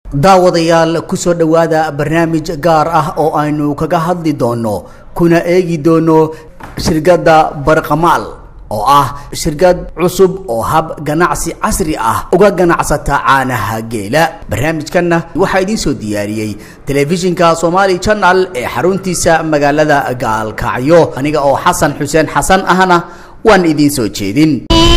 daawadayaal kusoo dhowaada barnaamij gaar ah oo aynu kaga hadli doono kuna eegi doono shirkadda barqamaal oo ah shirkad cusub oo hab ganacsi casri ah uga ganacsata caanaha geela barnaamijkanna waxaa idiin soo diyaariyey telefishinka somaali channel ee xaruntiisa magaalada gaalkacyo aniga oo xasan xuseen xasan ahna waan idiin soo jeedin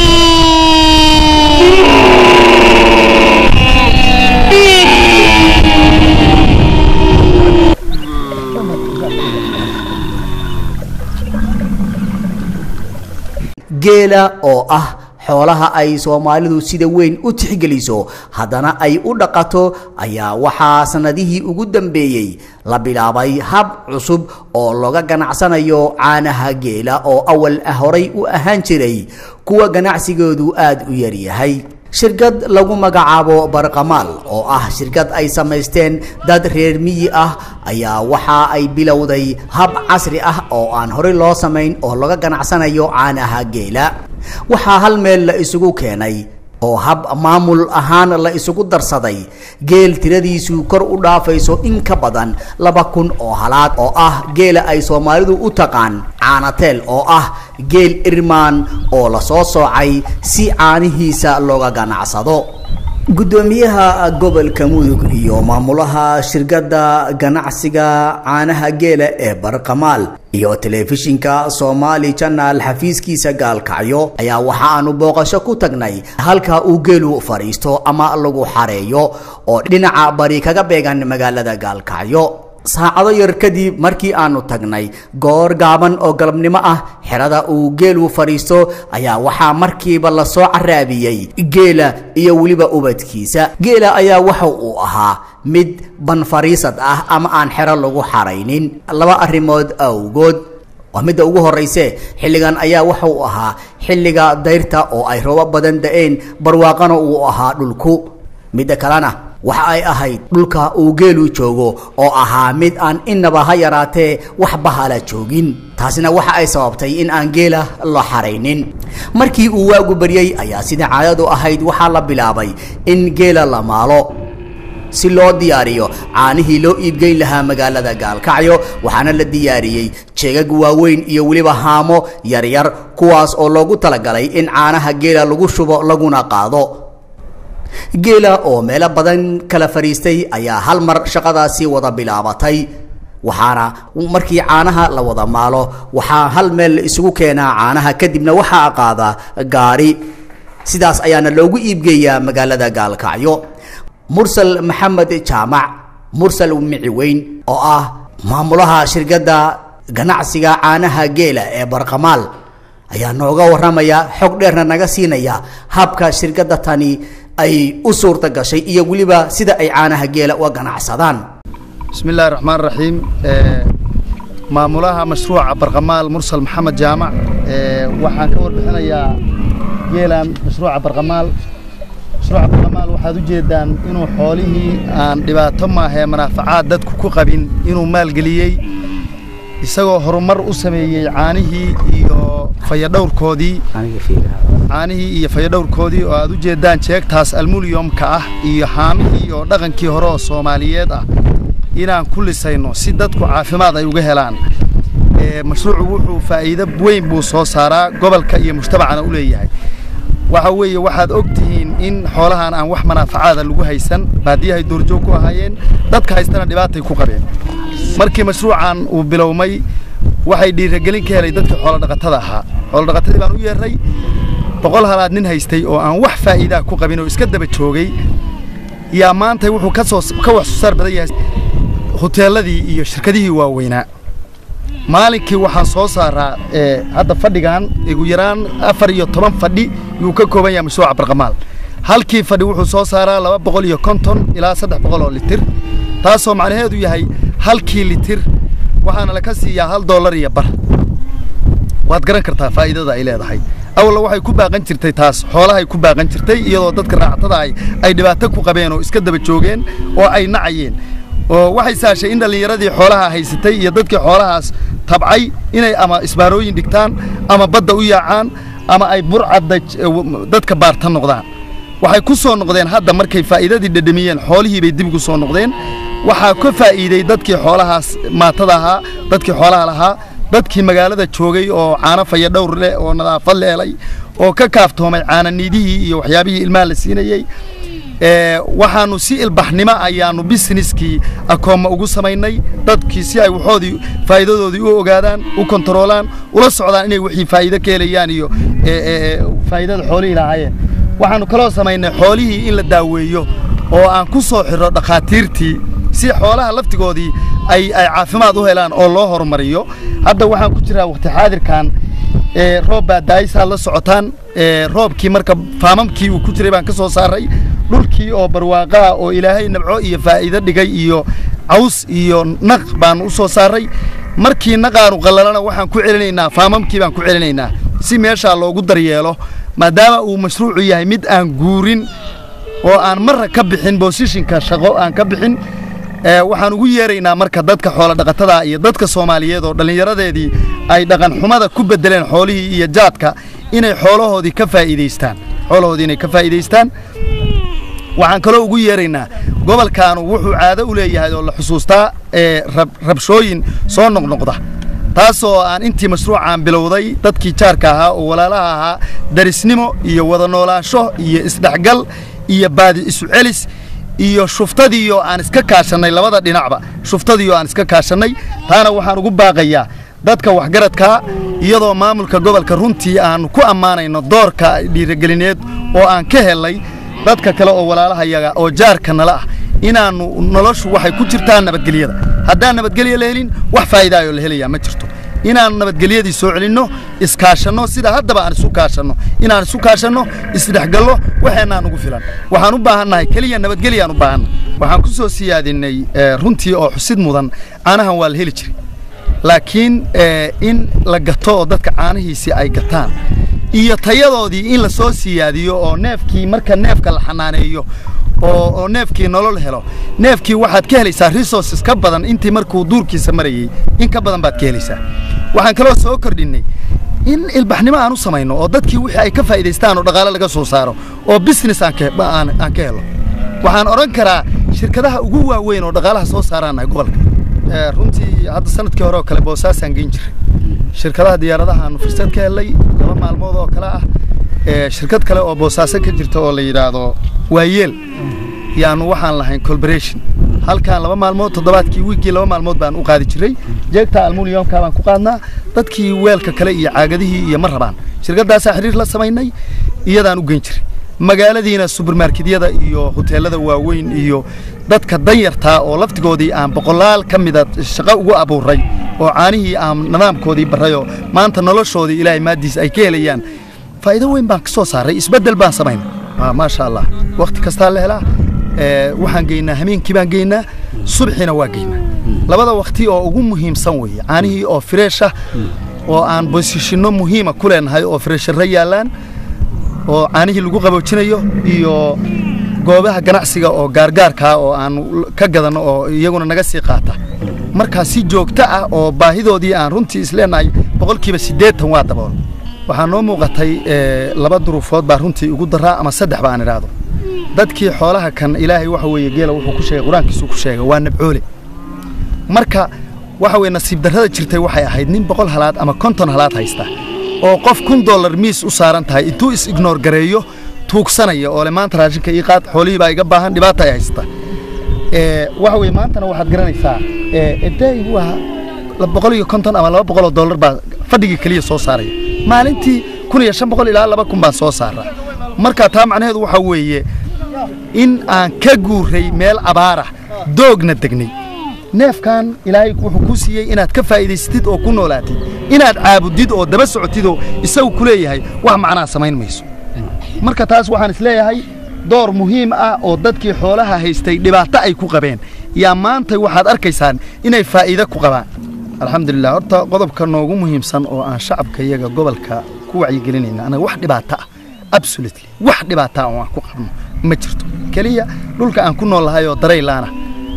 geela oo ah xoolaha ay soomaalidu sida weyn u tixgeliso haddana ay u dhaqato ayaa waxaa sanadihii ugu dambeeyey la bilaabay hab cusub oo looga ganacsanayo caanaha geela oo awal horay u ahaan jiray kuwa ganacsigoodu aada u yaryahay shirkad lagu magacaabo barqamaal oo ah shirkad ay samaysteen dad reer miyi ah ayaa waxa ay bilowday hab casri ah oo aan horey loo samayn oo laga ganacsanayo caanaha geela waxaa hal meel la isugu keenay oo hab maamul ahaan la isugu darsaday geel tiradiisu kor u dhaafayso in ka badan laba kun oo halaad oo ah geela ay soomaalidu u taqaan caanateel oo ah geel irmaan oo lasoo soocay si caanihiisa looga ganacsado guddoomiyaha gobolka mudug iyo maamulaha shirkadda ganacsiga caanaha geela ee barqamaal iyo telefishinka somaali channel xafiiskiisa gaalkacyo ayaa waxa aanu booqasho ku tagnay halka uu geelu fadhiisto ama lagu xareeyo oo dhinaca bari kaga beegan magaalada gaalkacyo saacado yar kadib markii aanu tagnay goor gaaban oo galabnimo ah xerada uu geelu fadhiisto ayaa waxaa markiiba lasoo caraabiyey geela iyo weliba ubadkiisa geela ayaa waxa uu ahaa mid banfariisad ah ama aan xero lagu xaraynin laba arrimood awgood waa midda ugu horrayse xilligan ayaa waxa uu ahaa xilliga dayrta oo ay roobo badan da-een barwaaqana uu ahaa dhulku midda kalena waxa ay ahayd dhulka uu geelu joogo oo ahaa mid aan innaba ha yaraatee wax bahala joogin taasina waxa ay sababtay in aan geela la xaraynin markii uu waagu baryey ayaa sida caadadu ahayd waxaa la bilaabay in geela la maalo si loo diyaariyo caanihii loo iibgeyn lahaa magaalada gaalkacyo waxaana la diyaariyey jeegag waaweyn iyo weliba haamo yaryar kuwaas oo loogu talagalay in caanaha geela lagu shubo laguna qaado geela oo meelo badan kala fadhiistay ayaa hal mar shaqadaasi wada bilaabatay waxaana markii caanaha la wada maalo waxaa hal meel la isugu keenaa caanaha kadibna waxaa qaada gaari sidaas ayaana loogu iibgeeyaa magaalada gaalkacyo mursal maxamed jaamac mursal mici weyn oo ah maamulaha shirkadda ganacsiga caanaha geela ee barqamaal ayaa nooga warramaya xog dheerna naga siinaya habka shirkadda tani ay u suurta gashay iyo weliba sida ay caanaha geela uga ganacsadaan bismi illahi raxmaan raxiim maamulaha mashruuca barqamaal mursal maxamed jaamac waxaan ka warbixinayaa geelan mashruuca barqamaal mashruuca barqamaal waxaad u jeedaan inuu xoolihii aan dhibaato maahee manaafacaad dadku ku qabin inuu maalgeliyey isagoo horumar u sameeyey caanihii iyo fayadhowrkoodii caanihii iyo fayadhowrkoodii oo aad u jeedaan jeegtaas almuniyomka ah iyo haamihii oo dhaqankii hore oo soomaaliyeed ah inaan ku lisayno si dadku caafimaad ay uga helaan mashruucu wuxuu faa'iido weyn buu soo saaraa gobolka iyo mujtamacana u leeyahay waxa weeye waxaad og tihiin in xoolahan aan wax manaafacaada lagu haysan baadiyahay duurjoog ku ahaayeen dadka haystana dhibaatay ku qabeen markii mashruucan uu bilowmay waxay dhiiragelin ka helay dadkii xoolodhaqatada ahaa xoolodhaqatadii baan u yeerray boqol halaad nin haystay oo aan wax faa'iidaa ku qabin oo iska daba joogay yaa maanta wuxuu ka soo ka wax soo saar badan yahay huteeladii iyo shirkadihii waaweynaa maalinkii waxaan soo saaraa hadda fadhigan ugu yaraan afar iyo toban fadhi yuu ka kooban yahay mashruuca barqamaal halkii fadhi wuxuu soo saaraa laba boqol iyo konton ilaa saddex boqol oo litir taasoo macnaheedu yahay halkii litir waxaana laka siiyaa hal dollar iyo bar waad garan kartaa faa'iidada ay leedahay awalna waxay ku baaqan jirtay taas xoolahay ku baaqan jirtay iyadoo dadka raacatada ay ay dhibaato ku qabeen oo iska daba joogeen oo ay nacayeen oo waxay saashay in dhallinyaradii xoolaha haysatay iyo dadkii xoolahaas tabcay inay ama isbaarooyin dhigtaan ama badda u yaacaan ama ay burcadda dadka baarta noqdaan waxay ku soo noqdeen hadda markay faa'iidadii dhadhamiyeen xoolihii bay dib ugu soo noqdeen waxaa ka faa'iiday dadkii xoolahaas maatada ahaa dadkii xoolaha lahaa dadkii magaalada joogay oo caano faya dhowr leh oo nadaafad leelay oo ka kaaftoomay caananiidihii iyo waxyaabihii ilmaha la siinayey waxaanu si ilbaxnimo ayaanu businesskii akoomma ugu samaynay dadkii si ay waxoodii faa'iidadoodii u ogaadaan u kontaroolaan ula socdaan inay wixii faa'iido ka helayaan iyo faa'iidada xoolihii lahaayeen waxaanu kaloo samaynay xoolihii in la daaweeyo oo aan ku soo xidho dhakhaatiirtii si xoolaha laftigoodii ay ay caafimaad u helaan oo loo horumariyo hadda waxaan ku jiraa waqti xaadirkan roob baa daayisaad la socotaan roobkii marka faamamkii uu ku jiray baan ka soo saaray dhulkii oo barwaaqaa oo ilaahay nabco iyo faa'iido dhigay iyo caws iyo naq baan u soo saaray markii naqaanu qallalana waxaan ku celinaynaa faamamkii baan ku celinaynaa si meeshaa loogu daryeelo maadaama uu mashruucu yahay mid aan guurin oo aan marra ka bixin boosishinka shaqo aan ka bixin waxaan ugu yeeraynaa marka dadka xoola dhaqatada iyo dadka soomaaliyeed oo dhallinyaradeedii ay dhaqan xumada ku bedeleen xoolihii iyo jaadka inay xoolahoodii ka faa'iidaystaan xoolahoodii inay ka faa'iidaystaan waxaan kaloo ugu yeeraynaa gobolkaanu wuxuu caado u leeyahay oo la xusuustaa rabshooyin soo noqnoqda taasoo aan intii mashruucaan bilowday dadkii jaarka ahaa oo walaalaha ahaa darisnimo iyo wada noolaansho iyo isdhexgal iyo baadi isu celis iyo shuftadiioo aan iska kaashannay labada dhinacba shuftadiioo aan iska kaashannay taana waxaan ugu baaqayaa dadka waxgaradkaa iyadoo maamulka gobolka runtii aanu ku ammaanayno doorka dhiirogelineed oo aan ka helnay dadka kale oo walaalahayaga oo jaarka nala ah inaannu noloshu waxay ku jirtaa nabadgelyada haddaan nabadgelya la helin wax faa'iidaayoo la helayaa ma jirto inaannu nabadgelyadii soo celinno iskaashanno sida haddaba aan isu kaashanno inaan isu kaashanno isdhexgallo waxeennaan ugu filan waxaan u baahannahay keliya nabadgelyaan u baahanna waxaan ku soo siyaadinay runtii oo xusid mudan caanahan waa la heli jiray laakiin in la gato oo dadka caanihiisii ay gataan iyo tayadoodii in la soo siyaadiyo oo neefkii marka neefka la xanaaneeyo oo neefkii nolol helo neefkii waxaad ka helaysaa resources ka badan intii markuu duurkiisa marayey in ka badan baad ka helaysaa waxaan kaloo soo kordhinnay in ilbaxnimo aan u samayno oo dadkii wixii ay ka faa'iidaystaan oo dhaqaale laga soo saaro oo business aan ka helo waxaan odhan karaa shirkadaha ugu waaweyn oo dhaqaalaha soo saaraanahay gobolka runtii hadda sanadkii hore oo kale boosaasaan geyn jiray shirkadaha diyaaradaha aanu fursad ka helnay laba maalmood oo kale ah shirkad kale oo boosaaso ka jirta oo la yidhaahdo waayeel yaanu waxaan lahayn colberation halkaan laba maalmood toddobaadkii wiiggii laba maalmood baan u qaadi jiray jeegta almuniyomka baan ku qaadnaa dadkii weelka kale iyo caagadihii iyo ma rabaan shirkaddaasaa xiriir la samaynay iyadaan u geyn jiray magaaladiina subermarketyada iyo hoteelada waaweyn iyo dadka danyartaa oo laftigoodii aan boqolaal ka mida shaqo ugu abuuray oo caanihii aan nidaamkoodii barrayoo maanta noloshoodii ilaahay maaddiis ay ka helayaan faa'iido weyn baan ka soo saaray isbeddel baan samaynay maasha allah wakhti kastaa la helaa waxaan geynaa hameenkii baan geynaa subxiina waa geynaa labada wakhti oo ugu muhiimsan weeye caanihii oo fireesha oo aan bosishinno muhiima ku leenahay oo fireesharra yaallaan oo caanihii lagu qaboojinayo iyo goobaha ganacsiga oo gaargaarkaa oo aan ka gadanno oo iyaguna naga sii qaata markaa si joogto ah oo baahidoodii aan runtii isleenahay boqolkiiba siddeetan waa dabool waxaa noo muuqatay laba duruufood baa runtii ugu daraa ama saddex ba aan idhaahdo dadkii xoolaha kan ilaahay waxa weeye geela wuxuu ku sheegay qur-aankiisuu ku sheegay waa nabcoole marka waxa weye nasiib darrada jirtay waxay ahayd nin boqol halaad ama konton halaad haysta oo qof kun dollar miis u saaran tahay intuu is ignoor gareeyo tuugsanaya oo le maanta raashinka ii qaad xoolihii baa iga baahan dhibaata ay haysta waxa weye maantana waxaad garanaysaa eday waa boqol iyo konton ama laba boqol oo dollar baa fadhigii keliya soo saaraya maalintii kun iyo shan boqol ilaa laba kun baan soo saaraa marka taa macnaheedu waxaa weeye in aan ka guuray meel abaarah doogna degnay neefkan ilaahay wuxuu kuu siiyey inaad ka faa'iidaysatid oo ku noolaatid inaad caabudid oo daba socotidoo isagu ku leeyahay wax macnaa samayn mayso marka taas waxaan isleeyahay door muhiim ah oo dadkii xoolaha haystay dhibaato ay ku qabeen yaa maanta waxaad arkaysaan inay faa'iido ku qabaan alxamdulilah horta qodobka noogu muhiimsan oo aan shacabka iyaga gobolka ku wacyigelinayna anaga wax dhibaato ah absolutely wax dhibaato ah oo aan ku qabno ma jirto keliya dhulka aan ku nool lahay oo daraylaana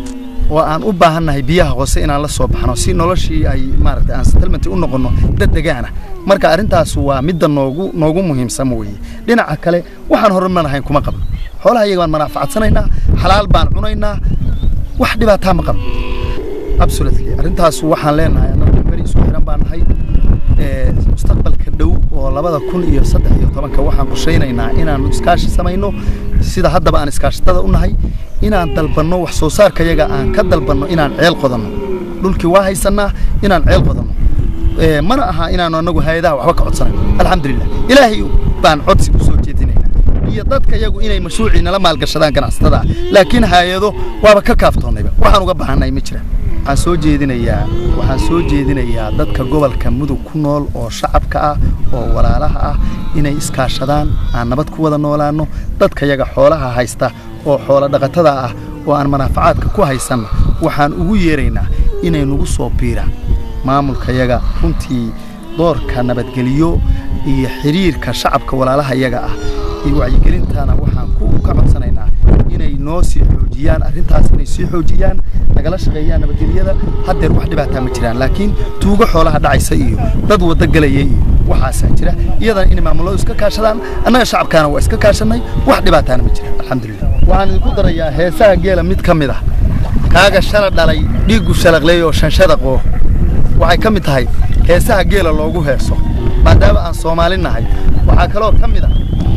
oo aan u baahannahay biyaha hoose inaan la soo baxno si noloshii ay maaragtay aan settlement u noqonno dad degaana marka arrintaas waa midda noogu noogu muhiimsan weeye dhinaca kale waxaan horumar lahayn kuma qabno xoolaha iyaga baan manaafacadsanaynaa xalaal baan cunaynaa wax dhibaataa ma qabno absolutely arrintaas waxaan leenahay annagu beri isku xiran baan nahay mustaqbalka dhow oo labada kun iyo saddex iyo tobanka waxaan qorshaynaynaa inaanu iskaashi samayno sida haddaba aan iskaashatada u nahay inaan dalbanno wax soo saarka yaga aan ka dalbanno inaan ceel qodanno dhulkii waa haysannaa inaan ceel qodanno mana aha inaanu annagu hay-adaha waxba ka codsanayno alxamdulilah ilaahay baan codsi u soo jeedinaynaa iyo dadka yagu inay mashruucii nala maalgashadaan ganacsatada laakiin hay-ado waaba ka kaaftoonnayba waxaan uga baahannahay ma jiraan waxaan soo jeedinayaa waxaan soo jeedinayaa dadka gobolka mudug ku nool oo shacabka ah oo walaalaha ah inay iskaashadaan aan nabad ku wada noolaanno dadka yaga xoolaha haysta oo xoolo dhaqatada ah oo aan manaafacaadka ku haysanno waxaan ugu yeeraynaa inay nagu soo biiraan maamulka yaga runtii doorka nabadgeliyo iyo xiriirka shacabka walaalaha yaga ah iyo wacyigelintana waxaan ku ka codsanaynaa inay noo sii xoojiyaan arrintaas inay sii xoojiyaan nagala shaqeeyaan nabadgelyada haddeer wax dhibaataa ma jiraan laakiin tuugo xoolaha dhacaysa iyo dad waddo gelaya iyo waxaasaa jira iyadana inay maamuladu iska kaashadaan annaga shacabkaana waa iska kaashanay wax dhibaataana ma jiraan alxamdulilah waxaan idinku darayaa heesaha geela mid ka mid ah kaaga shala dhalay dhiiggu shalaqleey oo shanshadaqoo waxay ka mid tahay heesaha geela loogu heeso maadaama aan soomaali nahay waxaa kaloo ka mid ah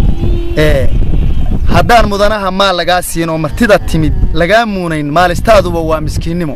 haddaan mudanaha maal lagaa siin oo martida timid lagaa muunayn maalistaaduba waa miskiinnimo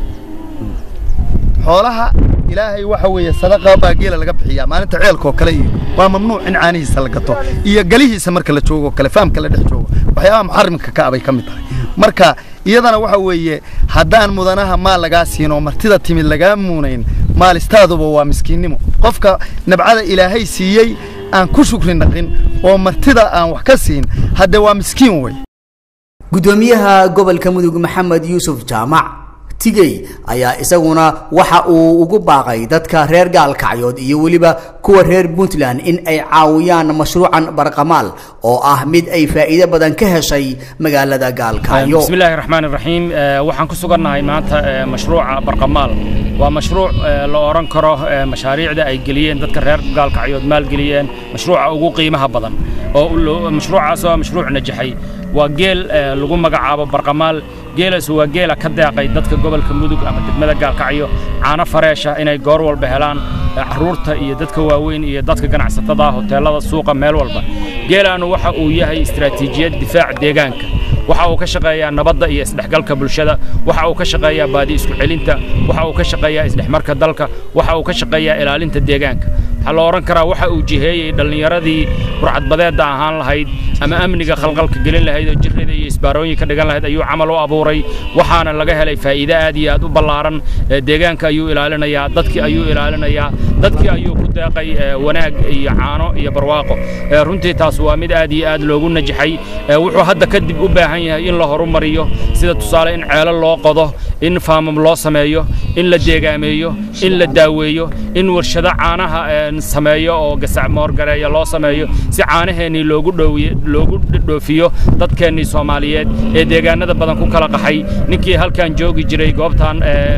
xoolaha ilaahay waxa weeye sadaqa baa geela laga bixiyaa maalinta ceelkoo kale iyo waa mamnuuc in caanihiisa la gato iyo galihiisa marka la joogo kale faamka la dhex joogo waxyaabaha muxarimka ka abay ka mid tahay marka iyadana waxa weeye haddaan mudanaha maal lagaa siin oo martida timid lagaa muunayn maalistaaduba waa miskiinnimo qofka nabcada ilaahay siiyey aan ku shukri naqin oo martida aan wax ka siin hadde waa miskiin wey gudoomiyaha gobolka mudug maxamed yuusuf jaamac tigey ayaa isaguna waxa uu ugu baaqay dadka reer gaalkacyood iyo weliba kuwa reer puntland in ay caawiyaan mashruucan barqamaal oo ah mid ay faa'iido badan ka heshay magaalada gaalkacyo بسم الله الرحمن الرحيم waxaan ku sugannahay maanta mashruuca barqamaal waa mashruuc la oran karo mashaariicda ay geliyeen dadka reer gaalkacyood maalgeliyeen mashruuca ugu qiimaha badan oo mashruucaas oo mashruuc najaxay waa geel lagu magacaabo barqamaal geelaas waa geela ka deeqay dadka gobolka mudug ama degmada gaalkacyo caano fareesha inay goor walba helaan carruurta iyo dadka waaweyn iyo dadka ganacsatada hoteellada suuqa meel walba geelaanu waxa uu yahay istiraatiijiyad difaac deegaanka waxa uu ka shaqeeyaa nabadda iyo isdhexgalka bulshada waxa uu ka shaqeeyaa baadi isku celinta waxa uu ka shaqeeyaa isdhexmarka dalka waxa uu ka shaqeeyaa ilaalinta deegaanka waxaa la odhan karaa waxa uu jiheeyey dhallinyaradii burcadbadeedda ahaan lahayd ama amniga khalqalka gelin lahayd oo jirrida iyo isbaarooyin ka dhigan lahayd ayuu camal u abuuray waxaana laga helay faa'iide aad iyo aad u ballaaran deegaanka ayuu ilaalinayaa dadkii ayuu ilaalinayaa dadkii ayuu ku deeqay wanaag iyo caano iyo barwaaqo runtii taas waa mid aad iyo aad loogu najaxay wuxuu hadda kadib u baahan yahay in la horumariyo sida tusaale in ceelo loo qodo in faamam loo sameeyo in la deegaameeyo in la daaweeyo in warshado caanaha sameeyo oo gasacmoorgareeya loo sameeyo si caanaheennii loogu dhoowiye loogu dhoofiyo dadkeennii soomaaliyeed ee deegaanada badan ku kala qaxay ninkii halkan joogi jiray goobtan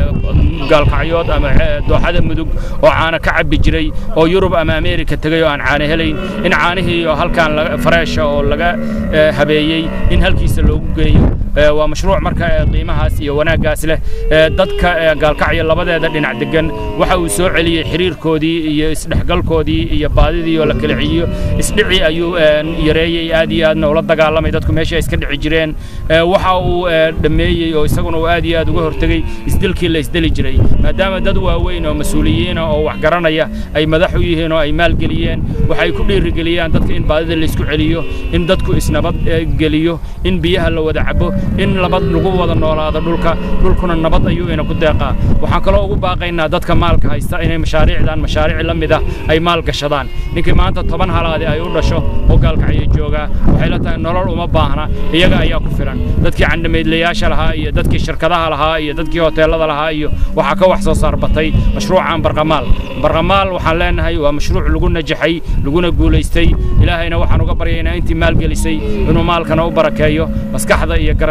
gaalkacyood ama dooxada mudug oo caana ka cabbi jiray oo yurub ama ameerika tegay oo aan caana helayn in caanihii oo halkan fareesha oo laga habeeyey in halkiisa loogu geeyo waa mashruuc marka qiimahaas iyo wanaaggaas leh dadka gaalkacyo labadeeda dhinac degan waxa uu soo celiyey xiriirkoodii iyo isdhexgalkoodii iyo baadidii oo la kala celiyo isdhici ayuu yareeyey aad iyo aadna ula dagaalamay dadku meesha iska dhici jireen waxa uu dhammeeyey oo isaguna uu aad iyo aad uga hortegey isdilkii la isdeli jiray maadaama dad waaweyn oo mas-uuliyiina oo wax garanaya ay madax u yihiin oo ay maalgeliyeen waxay ku dhiirigeliyaan dadka in baadida la isku celiyo in dadku isnabad geliyo in biyaha la wada cabo in nabad lagu wada noolaado dhulka dhulkuna nabad ayuu ina ku deeqaa waxaan kaloo ugu baaqaynaa dadka maalka haysta inay mashaariicdan mashaariic la mid ah ay maal gashadaan ninkii maanta toban halaadi ay u dhasho oo gaalkacyo joogaa waxay la tahay nolol uma baahna iyaga ayaa ku filan dadkii candhamaydlayaasha lahaa iyo dadkii shirkadaha lahaa iyo dadkii hoteellada lahaa iyo waxaa ka wax soo saar batay mashruucan barqamaal barqamaal waxaan leenahay waa mashruuc lagu najaxay laguna guulaystay ilaahayna waxaan uga baryaynaa intii maalgelisay inuu maalkana u barakeeyo maskaxda iyo garasho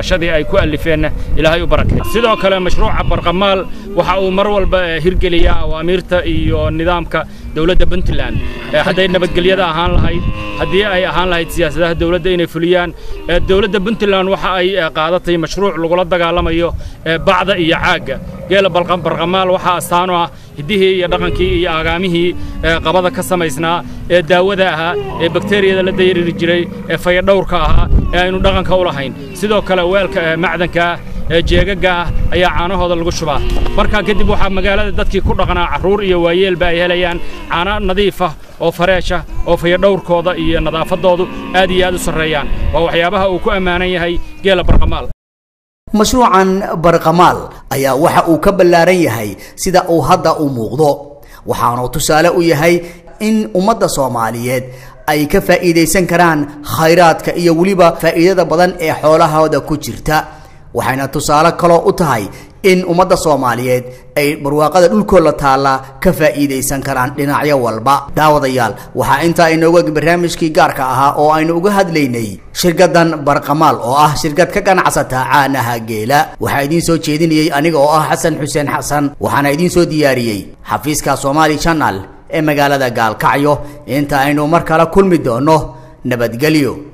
garashadii ay ku alifeenna ilaahay u barakay sidoo kale mashruuca barqamaal waxa uu mar walba hirgeliyaa awaamiirta iyo nidaamka dowladda puntland hadday nabadgelyada ahaan lahayd haddii ay ahaan lahayd siyaasadaha dowladda inay fuliyaan dowladda puntland waxa ay qaadatay mashruuc lagula dagaalamayo bacda iyo caagga geela barqamaal waxaa astaano ah hiddihii iyo dhaqankii iyo agaamihii qabada ka samaysnaa ee daawada ahaa ee bakteriyada la dayariri jiray ee fayadhowrka ahaa ee aynu dhaqanka u lahayn sidoo kale weelka macdanka ah ee jeegaga ah ayaa caanahooda lagu shubaa markaa kadib waxaa magaalada dadkii ku dhaqnaa carruur iyo waayeelba ay helayaan caano nadiif ah oo fareesha oo fayadhowrkooda iyo nadaafaddoodu aad iyo aad u sarreeyaan waa waxyaabaha uu ku ammaanan yahay geela barqamaal mashruucan barqamaal ayaa waxa uu ka ballaaran yahay sida uu hadda u muuqdo waxaanu tusaale u yahay in ummadda soomaaliyeed ay ka faa'iidaysan karaan khayraadka iyo weliba faa'iidada badan ee xoolahooda ku jirta waxayna tusaale kaloo u tahay in ummadda soomaaliyeed ay barwaaqada dhulkooda taalla ka faa'iidaysan karaan dhinacyo walba daawadayaal waxaa intaa inooga barnaamijkii gaarka ahaa oo aynu uga hadlaynay shirkaddan barqamaal oo ah shirkad ka ganacsata caanaha geela waxaa idiin soo jeedinayey aniga oo ah xasan xuseen xasan waxaana idiin soo diyaariyey xafiiska somaali channel ee magaalada gaalkacyo inta aynu mar kale kulmi doono nabadgelyo